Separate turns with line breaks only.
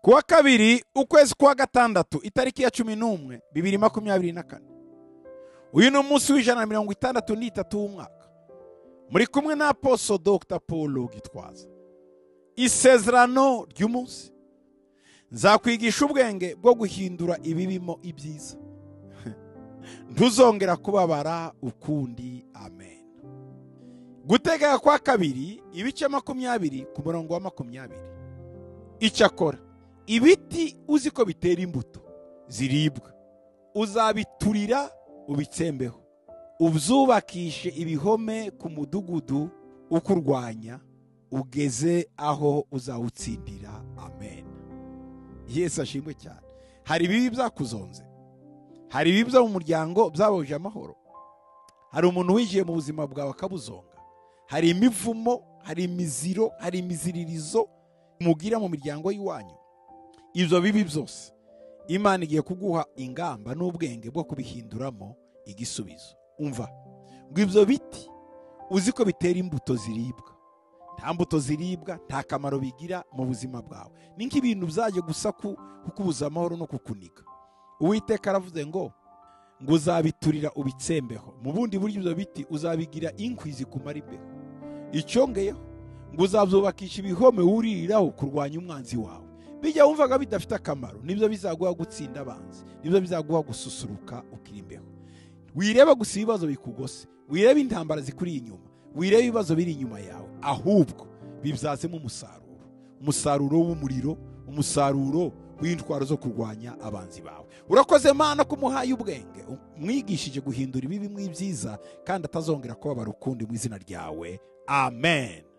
kuwa kabiri ukwezi kwa gatandatu itariki ya cumi n'umwe bibiri makumyabiri na kane uyu ni umunsi w'ijana na mirongo itandatu n'itatu w'umwaka muri kumwe na aposo dr paul gitwaza isezerano ry'umunsi nzakwigisha ubwenge bwo guhindura ibibimo ibyiza ntuzongera kubabara ukundi amen gutegeka kwa kabiri ibice makumyabiri ku murongo wa makumyabiri icyakora ibiti uzi ko bitera imbuto ziribwa uzabiturira ubitsembeho ubyubakishe ibihome ku mudugudu ukurwanya ugeze aho uzawutsindira amen yesu ashimwe cyane hari ibibi byakuzonze hari ibibi byo mu muryango byabahuje amahoro hari umuntu winjiye mu buzima bwawe akabuzonga hari imivumo hari imiziro hari imiziririzo mugira mu miryango y'iwanyu ibyo bibi byose imana igiye kuguha ingamba n'ubwenge bwo kubihinduramo igisubizo umva ngo ibyo biti uzi ko bitera imbuto ziribwa nta mbuto ziribwa nta kamaro bigira mu buzima bwawe ni nk'ibintu byajya gusa kukubuza amahoro no kukunika uwiteka aravuze ngo ngo uzabiturira ubitsembeho mu bundi buryo ibyo biti uzabigira inkwi zikumara imbeho icyongeyeho ngo uzabyubakisha ibihome wuririraho kurwanya umwanzi wawe bijya wumvaga bidafite akamaro nibyo bizaguha gutsinda abanzi nibyo bizaguha gususuruka ukiri imbeho wireba gusa ibibazo bikugose wireba intambara zikuri inyuma wirebe ibibazo biri inyuma yawe ahubwo bibyazemo umusaruro umusaruro w'umuriro umusaruro w'intwaro zo kurwanya abanzi bawe urakoze mana ko umuhaye ubwenge umwigishije guhindura ibibi mu ibyiza kandi atazongera kubabara ukundi mu izina ryawe amen